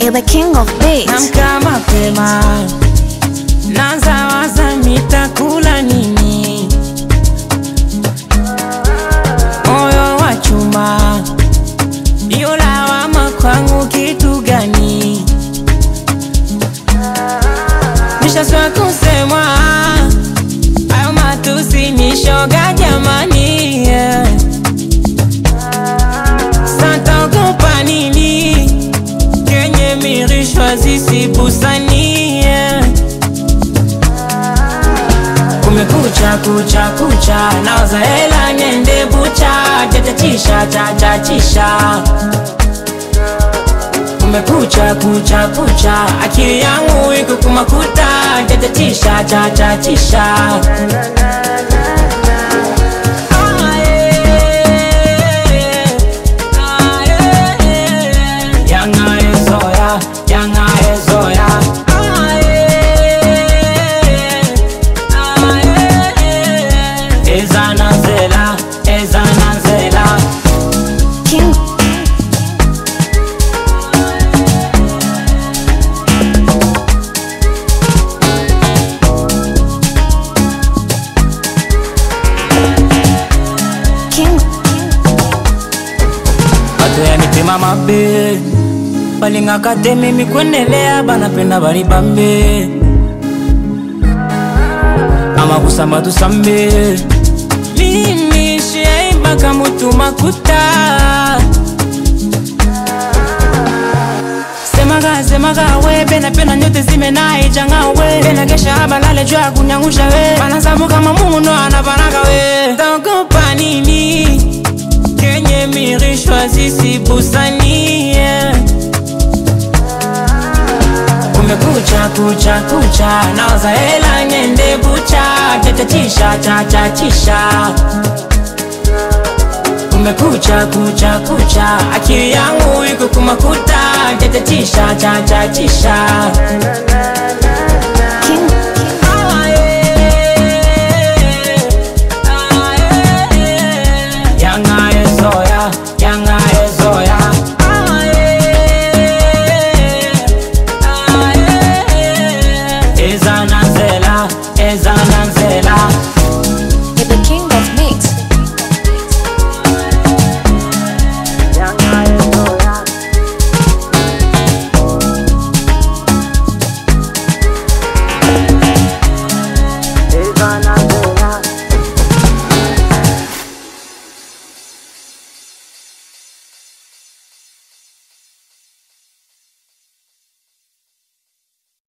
You're the king of beats. Namka mapema, naanza waza nitakula nini. Moyo wa chuma, iyo lawama kwangu kitu gani? Nishaswa kusemwa, hayo matusi ni shoga jamani, yeah. Sasa ogopa nini? kenye mirishwa zisibusani yeah. Kumekucha kucha kucha, naoza hela niende bucha, chachachisha chachachisha. Kumekucha kucha kucha, akili yangu iko kumakuta, chachachisha chachachisha. Ah, yeah. Ah, yeah. Yanga ezoya, yanga ezoya. Ah, yeah. Ah, yeah. Ezana zela, ezana zela. King. King. Bato yanipema mabe balingaka te mimi kwendelea banapenda bali bambe ama kusamba tusambe mimi shiaimbaka mutu makuta semaga semaga we pena pena nyote zimenaichanga we pena kesha balale juu ya kunyangusha we banasabu kama muno anapanaga we taogopa nini kenye mirishwa zisibusani yeah. Kumekucha kucha kucha, naoza hela niende bucha, chachachisha chachachisha. Kumekucha kucha kucha, akili yangu iko kumakuta, chachachisha chachachisha.